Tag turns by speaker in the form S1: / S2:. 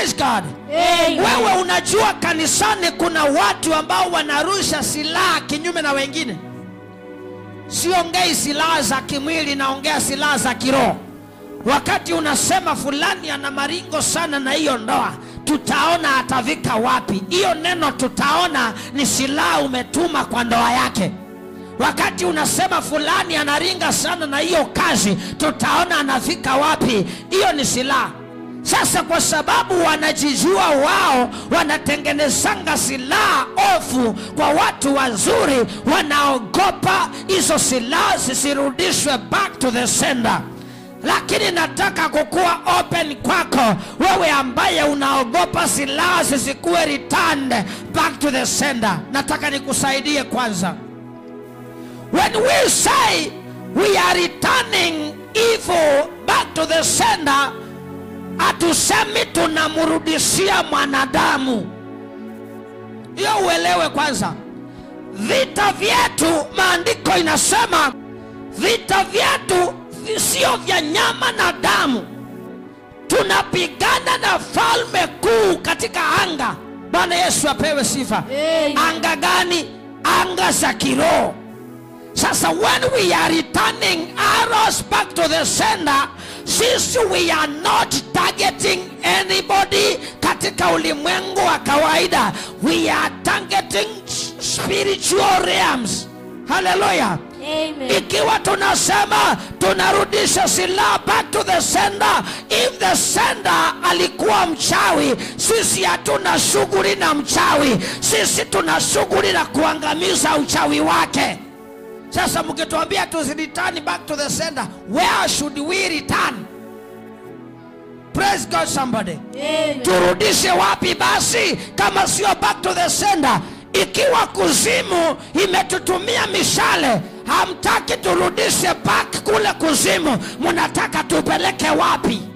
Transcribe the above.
S1: praise god
S2: Amen.
S1: wewe unajua kanisani kuna watu ambao wanarusha silaha kinyume na wengine siongei silaha za kimwili naongea silaha za kiroho wakati unasema fulani ana maringo sana na hiyo ndoa tutaona atavika wapi hiyo neno tutaona ni silaha umetuma kwa ndoa yake wakati unasema fulani anaringa sana na hiyo kazi tutaona anafika wapi hiyo ni silaha sasa kwa sababu wanajijua wao wanatengenezanga silaha ofu kwa watu wazuri wanaogopa hizo silaha zisirudishwe back to the sender lakini nataka kukuwa open kwako wewe ambaye unaogopa silaha zisikuwe returned back to the sender nataka nikusaidie kwanza when we say we are returning evil back to the sender hatusemi tunamrudishia mwanadamu hiyo uelewe kwanza vita vyetu maandiko inasema vita vyetu vi- sio vya nyama na damu tunapigana na falme kuu katika anga bwana yesu apewe sifa
S2: Amen.
S1: anga gani anga za kiroho sasa when we are returning arrows back to the sender sisi we are not targeting anybody katika ulimwengu wa kawaida we are targeting spiritual realms haleluya
S2: Amen.
S1: ikiwa tunasema tunarudisha silaha back to the sender if the sender alikuwa mchawi sisi hatuna shughuli na mchawi sisi tuna shughuli na kuangamiza uchawi wake sasa mkituambia tuzireturn back to the sender where should we return praise god somebody
S2: Amen.
S1: turudishe wapi basi kama sio back to the sender ikiwa kuzimu imetutumia mishale hamtaki turudishe back kule kuzimu mnataka tupeleke wapi